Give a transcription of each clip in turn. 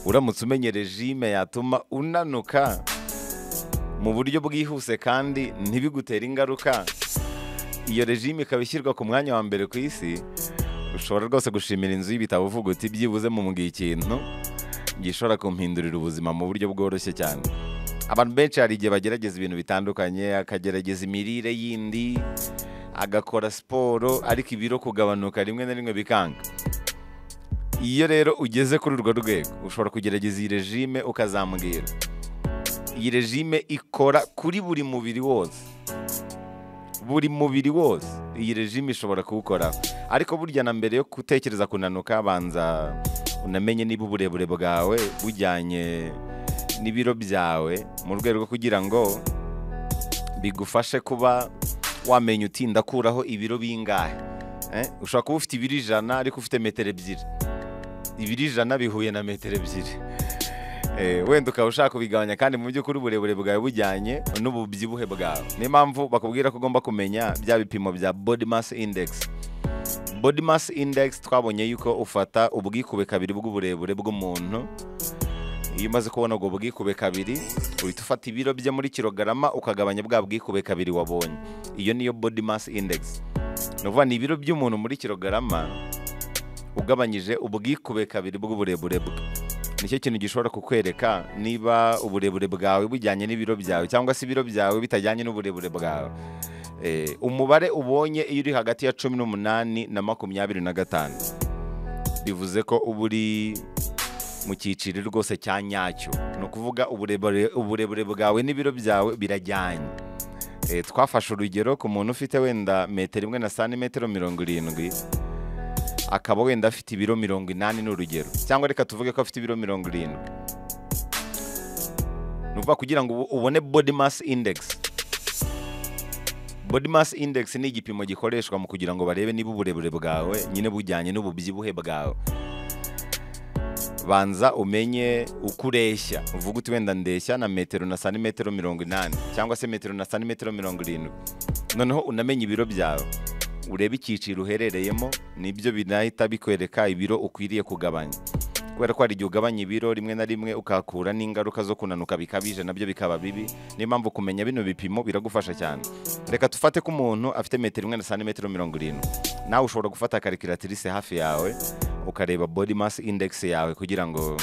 uramutse umenye regime yatuma unanuka mu buryo bwihuse kandi ntibigutere ingaruka iyo regime ikaba ishyirwa ku mwanya wa mbere ku isi ushobora rwose gushimira inzu y'ibitabo uvuga uti byibuze mu mbwiye ikintu gishobora kumpindurira ubuzima mu buryo bworoshye cyane abantu benshi hari igihe bagerageza ibintu bitandukanye akagerageza imirire yindi agakora siporo ariko ibiro kugabanuka rimwe na rimwe bikanga iyo rero ugeze kuri urwo rwego ushobora kugerageza iyi regime ukazambwira iyi regime ikora kuri buri mubiri wose buri mubiri wose iyi regime ishobora kuwukoraho ariko burya na mbere yo gutekereza kunanuka banza unamenye niba uburebure bwawe bujyanye n'ibiro byawe mu rwego rwo kugira ngo bigufashe kuba wamenya uti ndakuraho ibiro bingahe ushobora kuba ufite ibiro ijana ariko ufite metero ebyiri ibiro ijana bihuye na metero ebyiri wenda ukaba ushaka kubigabanya kandi mu by'ukuri uburebure bwawe bujyanye n'ububyibuhe bwawe niyo mpamvu bakubwira ko ugomba kumenya bya bipimo bya body mass index body mass index twabonye yuko ufata ubwikube kabiri bw'uburebure bw'umuntu iyo umaze kubona ubwo bwikube kabiri uhita ufata ibiro bye muri kilogarama ukagabanya bwa bwikube kabiri wabonye iyo niyo body mass index ni ukuvuga ni ibiro by'umuntu muri kilogarama ugabanyije ubwikube kabiri bw'uburebure bwe nicyo kintu gishobora kukwereka niba uburebure bwawe bujyanye n'ibiro byawe cyangwa se ibiro byawe bitajyanye n'uburebure bwawe umubare ubonye iyo uri hagati ya cumi n'umunani na makumyabiri na gatanu bivuze ko uba uri mu cyiciro rwose cya nyacyo ni ukuvuga uburebure bwawe n'ibiro byawe birajyanye twafashe urugero ku muntu ufite wenda metero imwe na santimetero mirongo irindwi akaba wenda afite ibiro mirongo inani ni urugero cyangwa reka tuvuge ko afite ibiro mirongo irindwi ni ukuvuga kugira ngo ubone body mass index body mass index ni igipimo gikoreshwa mu kugira ngo barebe niba uburebure bwawe nyine bujyanye n'ububyibuhe bwawe banza umenye uko ureshya uvuga uti wenda ndeshya na metero na santimetero mirongo inani cyangwa se metero na santimetero mirongo irindwi noneho unamenye ibiro byawe urebe icyiciro uherereyemo nibyo binahita bikwereka ibiro ukwiriye kugabanya kubera ko hari igihe ugabanya ibiro rimwe na rimwe ukakura n'ingaruka zo kunanuka bikabije nabyo bikaba bibi niyo mpamvu kumenya bino bipimo biragufasha cyane reka dufate ko umuntu afite metero imwe na santimetero mirongo irindwi nawe ushobora gufata karikiratirise hafi yawe ukareba body mass index yawe kugira ngo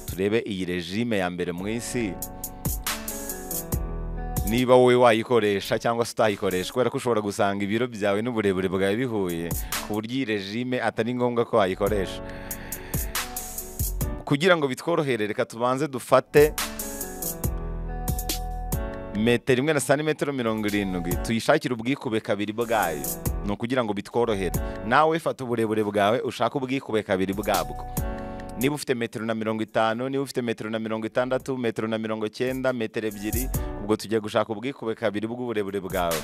turebe iyi regime ya mbere mu isi niba wowe wayikoresha cyangwa se utayikoresha kubera ko ushobora gusanga ibiro byawe n'uburebure bwawe bihuye ku buryo iyi regime atari ngombwa ko wayikoresha kugira ngo bitworohere reka tubanze dufate metero imwe na santimetero mirongo irindwi tuyishakire ubwikube kabiri bwayo ni ukugira ngo bitworohere nawe fata uburebure bwawe ushake ubwikube kabiri bwabwo niba ufite metero na mirongo itanu niba ufite metero na mirongo itandatu metero na mirongo cyenda metero ebyiri ubwo tugiye gushaka ubwikube kabiri bw'uburebure bwawe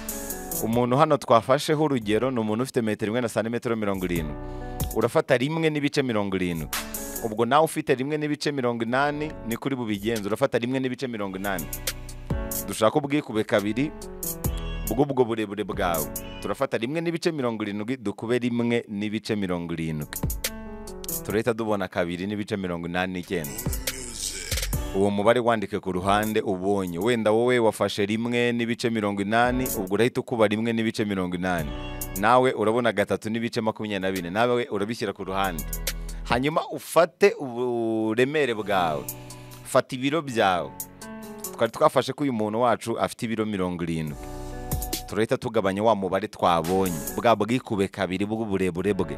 umuntu hano twafasheho urugero ni umuntu ufite metero imwe na santimetero mirongo irindwi urafata rimwe n'ibice mirongo irindwi ubwo nawe ufite rimwe n'ibice mirongo inani ni kuri bubigenza urafata rimwe n'ibice mirongo inani dushaka ubwikube kabiri bw'ubwo burebure bwawe turafata rimwe n'ibice mirongo irindwi dukube rimwe n'ibice mirongo irindwi turahita dubona kabiri n'ibice mirongo inani n'icyenda uwo mubare wandike ku ruhande ubonye wenda wowe wafashe rimwe n'ibice mirongo inani ubwo urahita ukuba rimwe n'ibice mirongo inani nawe urabona gatatu n'ibice makumyabiri na bine nawe urabishyira ku ruhande hanyuma ufate uburemere bwawe fata ibiro byawe twari twafashe ko uyu muntu wacu afite ibiro mirongo irindwi turahita tugabanya wa mubare twabonye bwa bwikube kabiri bw'uburebure bwe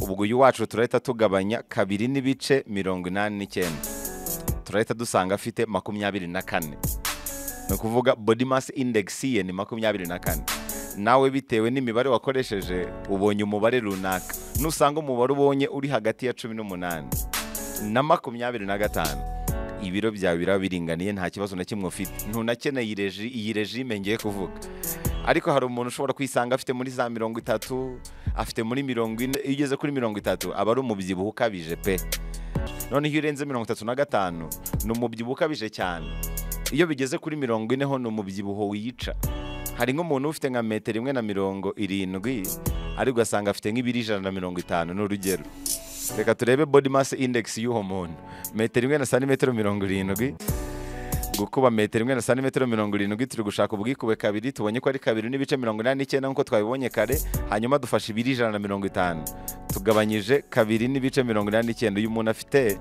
ubwo uyu wacu turahita tugabanya kabiri n'ibice mirongo inani n'icyenda turahita dusanga afite makumyabiri na kane ni ukuvuga body mass index ye ni makumyabiri na kane nawe bitewe n'imibare wakoresheje ubonye umubare runaka nusanga umubare ubonye uri hagati ya cumi n'umunani na makumyabiri na gatanu ibiro byawe biraba biringaniye nta kibazo na kimwe ufite ntunakeneye iyi regime ngiye kuvuga ariko hari umuntu ushobora kwisanga afite muri za mirongo itatu afite muri mirongo ine iyo ugeze kuri mirongo itatu aba ari umubyibuho ukabije pe noneho iyo urenze mirongo itatu na gatanu ni umubyibuho ukabije cyane iyo bigeze kuri mirongo ine ho ni umubyibuho wica hari nk'umuntu ufite nka metero imwe na mirongo irindwi ariko ugasanga afite nk'ibiri ijana na mirongo itanu ni urugero reka turebe body mass index y'uwo muntu metero imwe na santimetero mirongo irindwi gukuba metero imwe na santimetero mirongo irindwi turi gushaka ubwikube kabiri tubonye ko ari kabiri n'ibice mirongo inani n'icyenda nk'uko twabibonye kare hanyuma dufashe ibiri ijana na mirongo itanu tugabanyije kabiri n'ibice mirongo inani n'icyenda uyu muntu afite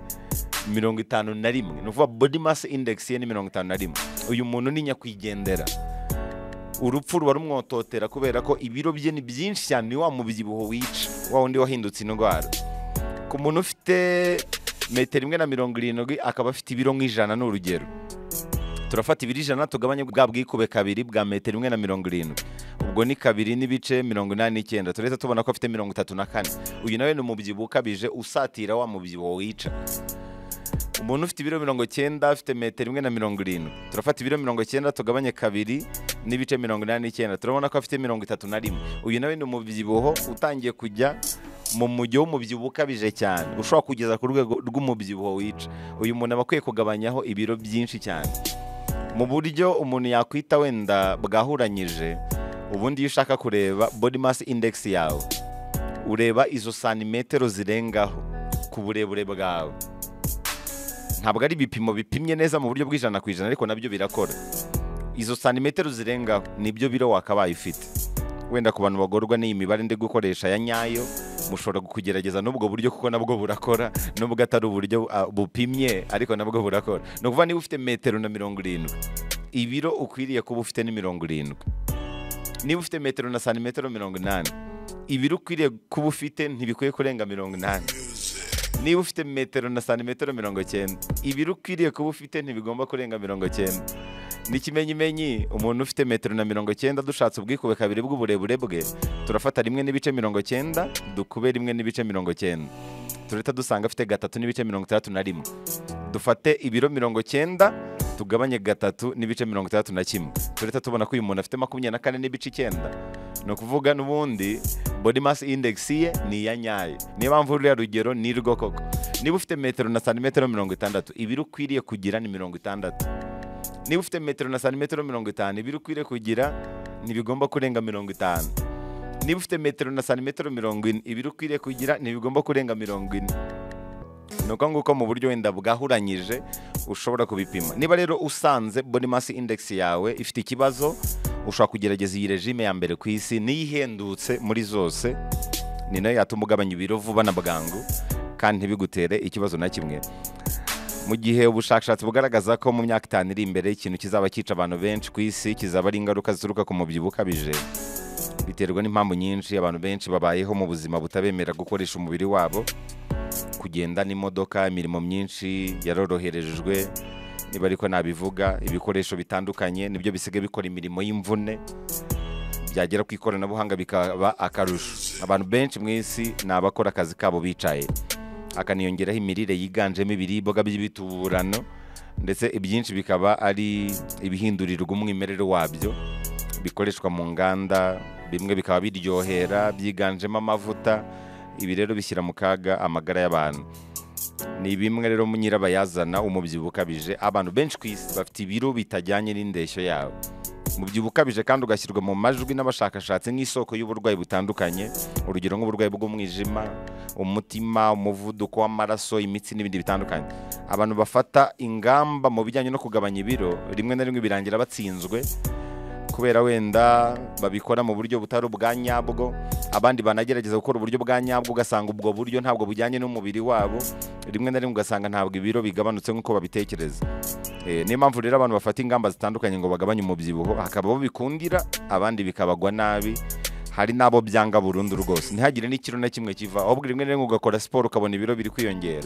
mirongo itanu na rimwe ni ukuvuga body mass index ye ni mirongo itanu na rimwe uyu muntu ni nyakwigendera urupfu ruba rumwototera kubera ko ibiro bye ni byinshi cyane ni wa mubyibuho wica wa wundi wahindutse indwara ku muntu ufite metero imwe na mirongo irindwi akaba afite ibiro nk'ijana ni urugero turafata ibiro ijana tugabanye bwa bwikube kabiri bwa metero imwe na mirongo irindwi ubwo ni kabiri n'ibice mirongo inani n'icyenda turahita tubona ko afite mirongo itatu na kane uyu nawe ni umubyibuho ukabije usatira wa mubyibuho wica umuntu ufite ibiro mirongo cyenda afite metero imwe na mirongo irindwi turafata ibiro mirongo cyenda tugabanye kabiri n'ibice mirongo inani n'icyenda turabona ko afite mirongo itatu na rimwe uyu nawe ni umubyibuho utangiye kujya mu mujyi w'umubyibuho ukabije cyane ushobora kugeza ku rwego rw'umubyibuho wica uyu muntu aba akwiye kugabanyaho ibiro byinshi cyane mu buryo umuntu yakwita wenda bwahuranyije ubundi iyo ushaka kureba body mass index yawe ureba izo santimetero zirengaho ku burebure bwawe ntabwo ari ibipimo bipimye neza mu buryo bw'ijana ku ijana ariko nabyo birakora izo santimetero zirengaho nibyo biro wakabaye ufite wenda ku bantu bagorwa n'iyi mibare ndi gukoresha ya nyayo mushobora kugerageza n'ubwo buryo kuko nabwo burakora n'ubwo atari uburyo ah, bupimye ariko nabwo burakora ni ukuvuga niba ufite metero na mirongo irindwi ibiro ukwiriye kuba ufite ni mirongo irindwi niba ufite metero na santimetero mirongo inani ibiro ukwiriye kuba ufite ntibikwiye kurenga mirongo inani niba ufite metero na santimetero mirongo cyenda ibiro ukwiriye kuba ufite ntibigomba kurenga mirongo cyenda n'ikimenyimenyi umuntu ufite metero na mirongo cyenda dushatse ubwikube kabiri bw'uburebure bwe turafata rimwe n'ibice mirongo cyenda dukube rimwe n'ibice mirongo cyenda turahita dusanga afite gatatu n'ibice mirongo itandatu na rimwe dufate ibiro mirongo cyenda tugabanye gatatu n'ibice mirongo itandatu na kimwe turahita tubona ko uyu muntu afite makumyabiri na kane n'ibice icyenda ni ukuvuga n'ubundi body mass index ye ni iya nyayo niyo mpamvu ruriya rugero ni rwo koko niba ufite metero na santimetero mirongo itandatu ibiro ukwiriye kugira ni mirongo itandatu niba ufite metero na santimetero mirongo itanu ibiro ukwiriye kugira ntibigomba kurenga mirongo itanu niba ufite metero na santimetero mirongo ine ibiro ukwiriye kugira ntibigomba kurenga mirongo ine ni uko nguko mu buryo wenda bwahuranyije ushobora kubipima niba rero usanze body mass index yawe ifite ikibazo ushobora kugerageza iyi regime ya mbere ku isi niyo ihendutse muri zose ni nayo yatuma ugabanya ibiro vuba na bwangu kandi ntibigutere ikibazo na kimwe mu gihe ubushakashatsi bugaragaza ko mu myaka itanu iri imbere ikintu kizaba cyica abantu benshi ku isi kizaba ari ingaruka zituruka ku mubyibuho ukabije biterwa n'impamvu nyinshi abantu benshi babayeho mu buzima butabemera gukoresha umubiri wabo kugenda n'imodoka imirimo myinshi yaroroherejwe niba ariko nabivuga ibikoresho bitandukanye nibyo bisigaye bikora imirimo y'imvune byagera ku ikoranabuhanga bikaba akarusho abantu benshi mu isi ni abakora akazi kabo bicaye hakaniyongeraho imirire yiganjemo ibiribwa by'ibituburano ndetse ibyinshi bikaba ari ibihindurirwa umwimerere wabyo bikoreshwa mu nganda bimwe bikaba biryohera byiganjemo amavuta ibi rero bishyira mu kaga amagara y'abantu ni bimwe rero nyirabayazana umubyibuho ukabije abantu benshi ku isi bafite ibiro bitajyanye n'indeshyo yabo umubyibuho ukabije kandi ugashyirwa mu majwi n'abashakashatsi nk'isoko y'uburwayi butandukanye urugero nk'uburwayi bw'umwijima umutima umuvuduko w'amaraso imitsi n'ibindi bitandukanye abantu bafata ingamba mu bijyanye no kugabanya ibiro rimwe na rimwe birangira batsinzwe kubera wenda babikora mu buryo butari ubwa nyabwo abandi banagerageza gukora uburyo bwa nyabwo ugasanga ubwo buryo ntabwo bujyanye n'umubiri wabo rimwe na rimwe ugasanga ntabwo ibiro bigabanutse nk'uko babitekereza Eh, niyo mpamvu rero abantu bafata ingamba zitandukanye ngo bagabanye umubyibuho hakaba abo bikundira abandi bikabagwa nabi hari n'abo byanga burundu rwose ntihagire n'ikiro na kimwe kiva ahubwo rimwe na rimwe ugakora siporo ukabona ibiro biri kwiyongera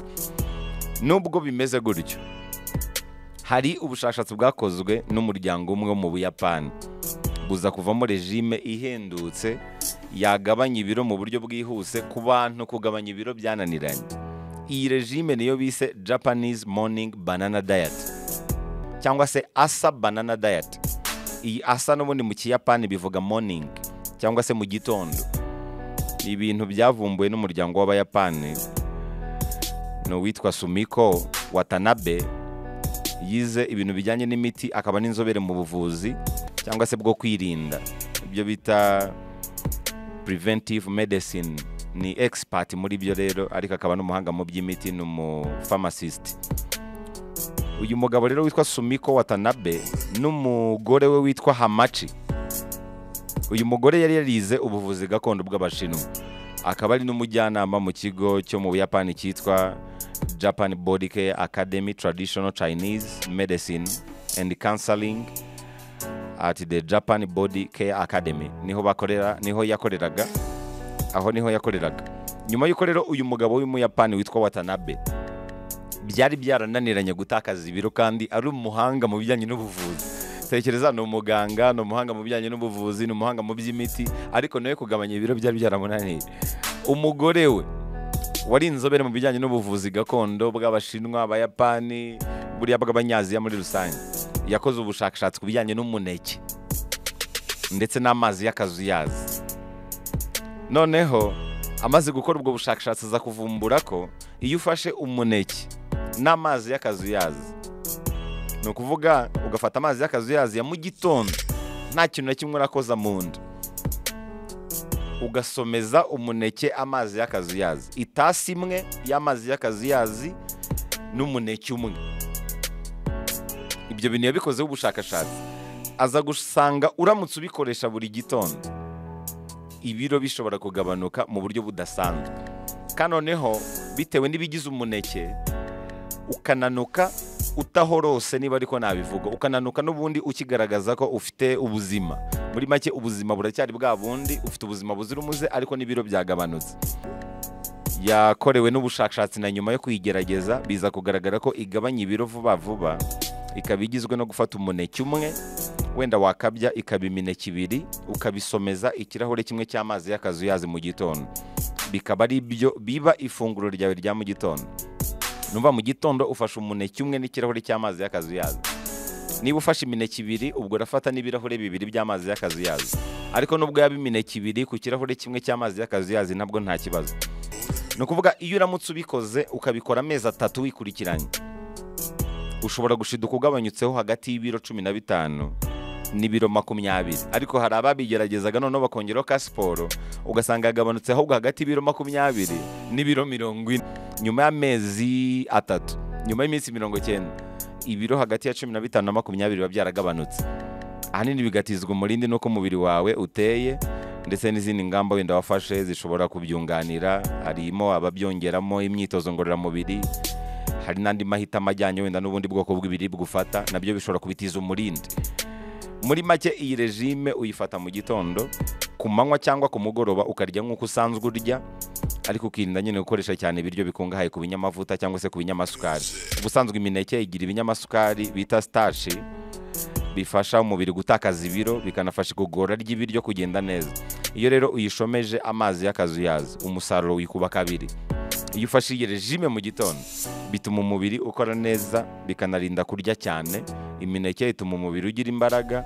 nubwo bimeze gutyo hari ubushakashatsi bwakozwe n'umuryango umwe wo mu buyapani buza kuvamo regime ihendutse yagabanya ibiro mu buryo bwihuse ku bantu kugabanya ibiro byananiranye iyi regime niyo bise japanese morning banana diet cyangwa se asa banana diet iyi asa n'ubundi mu kiyapani bivuga morning cyangwa se mu gitondo ni ibintu byavumbuwe n'umuryango w'abayapani ni uwitwa sumiko watanabe yize ibintu bijyanye n'imiti akaba n'inzobere mu buvuzi cyangwa se bwo kwirinda ibyo bita preventive medicine ni egisipati muri byo rero ariko akaba n'umuhanga mu by'imiti ni umufamasisiti uyu mugabo rero witwa sumiko watanabe n'umugore we witwa hamaci uyu mugore yari yarize ubuvuzi gakondo bw'abashinwa akaba ari n'umujyanama mu kigo cyo mu buyapani cyitwa japan bodike academy traditional chinese medicine and counseling at the japan body care academy niho bakorera niho yakoreraga aho niho yakoreraga nyuma y'uko rero uyu mugabo w'umuyapani witwa watanabe byari byarananiranye gutakaza ibiro kandi ari umuhanga mu bijyanye n'ubuvuzi tekereza ni umuganga ni umuhanga mu bijyanye n'ubuvuzi ni umuhanga mu by'imiti ariko nawe kugabanya ibiro byari byaramunaniye umugore we wari inzobere mu bijyanye n'ubuvuzi gakondo bw'abashinwa abayapani buriya bw'abanyaziya muri rusange yakoze ubushakashatsi ku bijyanye n'umuneke ndetse n'amazi y'akazuyazi noneho amaze gukora ubwo bushakashatsi aza kuvumbura ko iyo ufashe umuneke n'amazi y'akazuyazi ni ukuvuga ugafata amazi y'akazuyazi ya mu gitondo nta kintu na kimwe urakoza mu nda ugasomeza umuneke amazi y'akazuyazi itasi imwe y'amazi y'akazuyazi n'umuneke umwe ibyo bintu yabikozeho ubushakashatsi aza gusanga uramutse ubikoresha buri gitondo ibiro bishobora kugabanuka mu buryo budasanzwe kandi noneho bitewe n'ibigize umuneke ukananuka utahorose niba ariko nabivuga ukananuka n'ubundi ukigaragaza ko ufite ubuzima muri make ubuzima buracyari bwa bundi ufite ubuzima buzira umuze ariko n'ibiro byagabanutse yakorewe n'ubushakashatsi na nyuma yo kuyigerageza biza kugaragara ko igabanya ibiro vuba vuba ikaba igizwe no gufata umuneke umwe wenda wakabya ikaba imineke ibiri ukabisomeza ikirahure kimwe cy'amazi y'akazuyazi mu gitondo bikaba ari byo biba ifunguro ryawe rya mu gitondo numva mu gitondo ufashe umuneke umwe n'ikirahure cy'amazi y'akazuyazi niba ufashe imineke ibiri ubwo urafata n'ibirahure bibiri by'amazi y'akazuyazi ariko nubwo yaba imineke ibiri ku kirahure kimwe cy'amazi y'akazuyazi nabwo nta kibazo ni ukuvuga iyo uramutse ubikoze ukabikora amezi atatu wikurikiranye ushobora gushiduka ugabanyutseho hagati y'ibiro cumi na bitanu n'ibiro makumyabiri ariko hari ababigeragezaga noneho bakongeraho ka siporo ugasanga yagabanutse ahubwo hagati y'ibiro makumyabiri n'ibiro mirongo ine nyuma y'amezi atatu nyuma y'iminsi mirongo icyenda ibiro hagati ya cumi na bitanu na makumyabiri biba byaragabanutse ahanini bigatizwa umurindi n'uko umubiri wawe uteye ndetse n'izindi ngamba wenda wafashe zishobora kubyunganira harimo ababyongeramo imyitozo ngororamubiri hari n'andi mahitamo ajyanye wenda n'ubundi bwoko bw'ibiribwa ufata nabyo bishobora kubitiza umurindi muri make iyi regime uyifata mu gitondo ku manywa cyangwa ku mugoroba ukarya nk'uko usanzwe urya ariko ukirinda nyine gukoresha cyane ibiryo bikungahaye ku binyamavuta cyangwa se ku binyamasukari ubusanzwe imineke igira ibinyamasukari bita sitashi bifasha umubiri gutakaza ibiro bikanafasha igogora ry'ibiryo kugenda neza iyo rero uyishomeje amazi y'akazuyazi umusaruro wikuba kabiri iyo ufashe iyi regime mu gitondo bituma umubiri ukora neza bikanarinda kurya cyane imineke ituma umubiri ugira imbaraga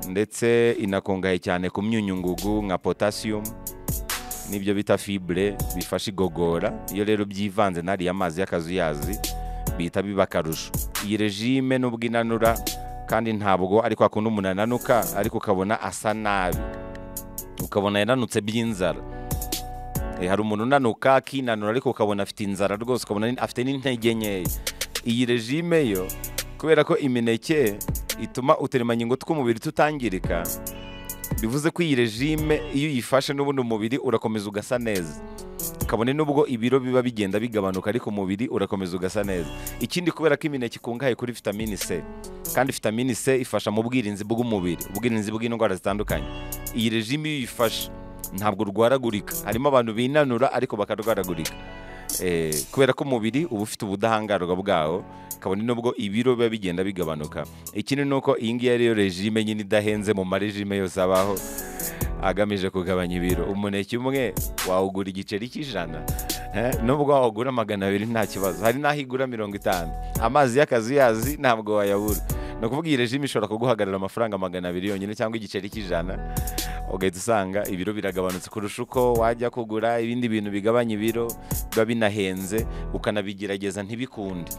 ndetse inakungahaye cyane ku myunyungugu nka potasiyumu n'ibyo bita fibure bifasha igogora iyo rero byivanze n'ariya mazi y'akazuyazi bihita biba akarusho iyi regime nubwo inanura kandi ntabwo ariko akunda umuntu ananuka ariko ukabona asa nabi ukabona yananutse by'inzara hari umuntu unanuka akinanura ariko ukabona afite inzara rwose ukabona afite n'intege nkeya iyi regime yo kubera ko imineke ituma uturemangingo tw'umubiri tutangirika bivuze ko iyi regime iyo uyifashe n'ubundi umubiri urakomeza ugasa neza kabone n'ubwo ibiro biba bigenda bigabanuka ariko umubiri urakomeza ugasa neza ikindi kubera ko imineke ikungahaye kuri vitamini c kandi vitamini c ifasha mu bwirinzi bw'umubiri ubwirinzi bw'indwara zitandukanye iyi regime iyo uyifashe ntabwo urwaragurika harimo abantu binanura ariko bakarwaragurika kubera ko umubiri uba ufite ubudahangarwa bwawo kabone n'ubwo ibiro biba bigenda bigabanuka ikindi ni uko iyi ngiyi ariyo regime nyine idahenze mu marejime yose abaho agamije kugabanya ibiro umuneke umwe wawugura igiceri cy'ijana nubwo wawugura magana abiri nta kibazo hari n'aho igura mirongo itanu amazi y'akazuyazi ntabwo wayabura ni ukuvuga iyi regime ishobora kuguhagarara amafaranga magana abiri yonyine cyangwa igiceri cy'ijana ugahita usanga ibiro biragabanutse kurusha uko wajya kugura ibindi bintu bigabanya ibiro biba binahenze ukanabigerageza ntibikunde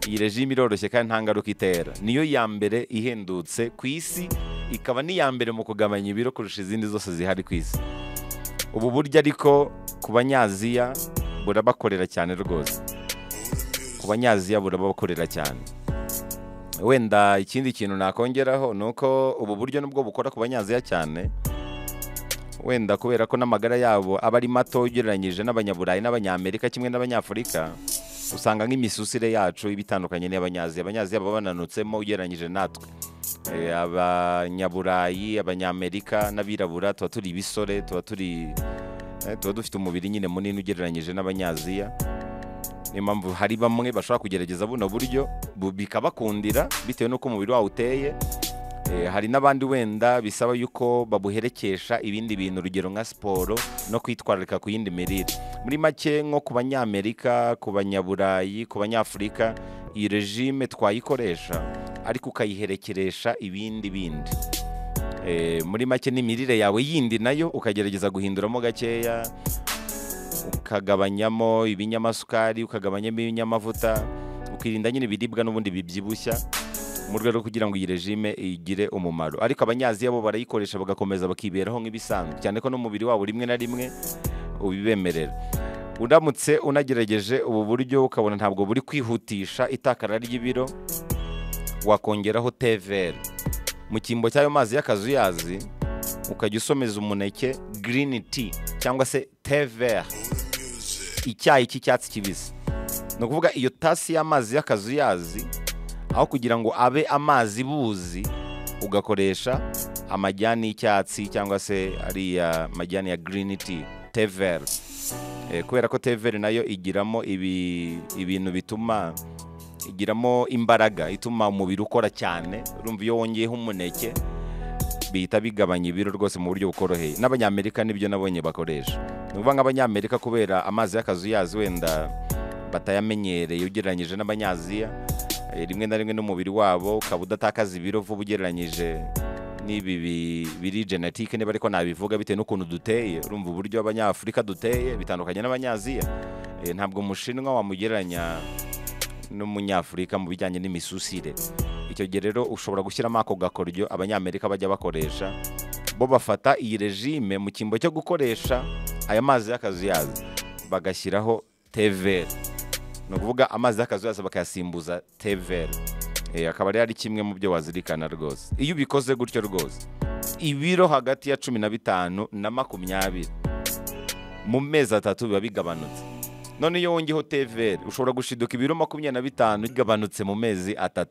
iyi regime iroroshye kandi nta ngaruka itera niyo ya mbere ihendutse ku isi ikaba n'iya mbere mu kugabanya ibiro kurusha izindi zose zihari ku isi ubu buryo ariko ku banyaziya burabakorera cyane rwose ku banyaziya burabakorera cyane wenda ikindi kintu nakongeraho ni uko ubu buryo nubwo bukora ku banyaziya cyane wenda kubera ko n'amagara yabo aba ari mato ugereranyije n'abanyaburayi n'abanyamerika kimwe n'abanyafurika usanga nk'imisusire yacu iba itandukanye n'iy'abanyaziya abanyaziya baba bananutsemo ugereranyije natwe Eh, abanyaburayi abanyamerika n'abirabura tuba turi ibisore tuba turi eh, tuba dufite umubiri nyine munini ugereranyije n'abanyaziya niyo mpamvu hari bamwe bashobora kugerageza buno buryo bu- bikabakundira bitewe n'uko umubiri wawo uteye Eh, hari n'abandi wenda bisaba yuko babuherekesha ibindi bintu urugero nka siporo no kwitwararika ku yindi mirire muri make nko ku banyamerika ku banyaburayi ku banyafurika iyi regime twayikoresha ariko ukayiherekeresha ibindi bindi Eh, muri make n'imirire yawe yindi nayo ukagerageza guhinduramo gakeya ukagabanyamo ibinyamasukari ukagabanyamo ibinyamavuta ukirinda nyine ibiribwa n'ubundi bibyibushya mu rwego rwo kugira ngo iyi regime igire umumaro ariko abanyaziya bo barayikoresha bagakomeza bakiberaho nk'ibisanzwe cyane ko n'umubiri wabo rimwe na rimwe ubibemerera uramutse unagerageje ubu buryo ukabona ntabwo buri kwihutisha itakara ry'ibiro wakongeraho teveri mu cyimbo cy'ayo mazi y'akazuyazi ukajya usomeza umuneke girini ti cyangwa se teveri icyayi cy'icyatsi kibisi ni ukuvuga iyo tasi y'amazi y'akazuyazi aho kugira ngo abe amazi buzi ugakoresha amajyani y'icyatsi cyangwa se ariya majyani ya girini ti teveri Eh, kubera ko teveri nayo igiramo ibi- ibintu bituma igiramo imbaraga ituma umubiri ukora cyane urumva iyo wongeyeho umuneke bihita bigabanya ibiro rwose mu buryo bukoroheye n'abanyamerika nibyo nabonye bakoresha ni ukuvuga nk'abanyamerika kubera amazi y'akazuyazi wenda batayamenyereye ugereranyije n'abanyaziya eh, rimwe na rimwe n'umubiri wabo ukaba udatakaza ibiro vuba ugereranyije n'ibi bi- biri genetike niba ariko nabivuga bitewe n'ukuntu duteye urumva uburyo abanyafurika duteye bitandukanye n'abanyaziya Eh, ntabwo umushinwa wamugereranya n'umunyafurika mu bijyanye n'imisusire icyo gihe rero ushobora gushyiramo ako gakoryo abanyamerika bajya bakoresha bo bafata iyi regime mu cyimbo cyo gukoresha aya mazi y'akazuyazi bagashyiraho teveri ni ukuvuga amazi y'akazuyazi bakayasimbuza teveri Eh, akaba rero ari kimwe mu byo wazirikana rwose iyo ubikoze gutyo rwose ibiro hagati ya cumi na bitanu na makumyabiri mu mezi atatu biba bigabanutse none iyo wongeyeho teveri ushobora gushiduka ibiro makumyabiri na bitanu bigabanutse mu mezi atatu